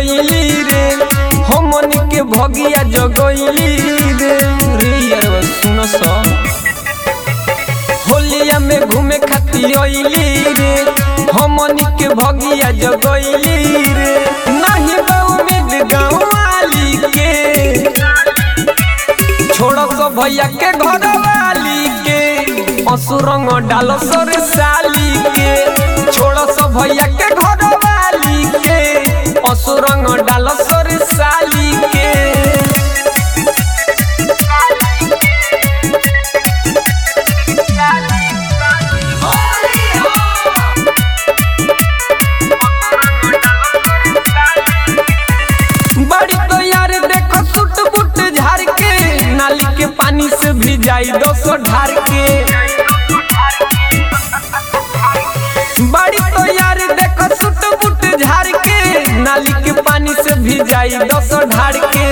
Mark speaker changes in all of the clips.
Speaker 1: गईली रे हमन के भगिया जगईली रे रे यार सुन सा होलिया में घूमे खाती अइली रे हमन के भगिया जगईली रे नहीं बा उम्मीद गाँव वाली के छोड़ सो भैया के घर वाली के असुरंग डाल सर साली के छोड़ सो भैया के घर वाली के असुरंग डाल सर साली के बड़ी तो यार देखो सुट बुट झाड़ के नाली के पानी से भी जाई दो सौ ढार के बड़ी तो यार देखो सुट बुट झाड़ के नाली के पानी से भी जाई दो सौ ढार के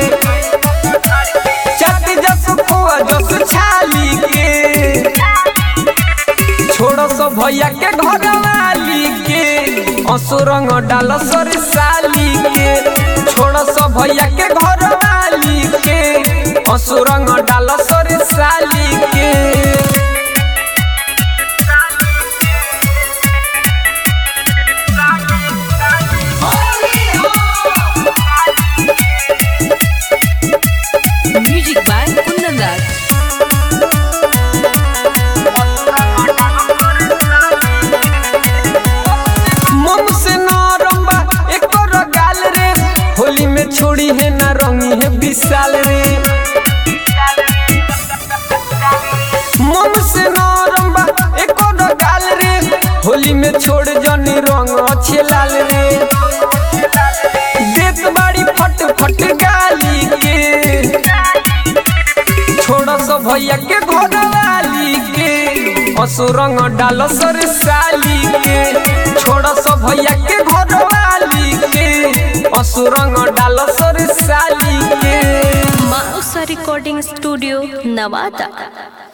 Speaker 1: चट जस खोआ जस छाली के छोड़ो सो भैया के घर वाली के असुरंग डाल सर साली के छोड़ो सो भैया के घर वाली के असुरंग डाल सर साली के
Speaker 2: Music by Kundan Raj.
Speaker 1: मम से नरम बा एकर गाल रे होली में छोड़ी है ना रंगी है विशाल रे मम से नरम बा एकर गाल रे होली में छोड़ जनी रंग अच्छे लाल रे देत बाड़ी फट फट गाली के छोड़ सो भैया के घर वाली के असुरंग डाल सर साली के छोड़ सो भैया के घर वाली के असुरंग डाल सर साली के
Speaker 2: Mausa Recording Studio, Navata.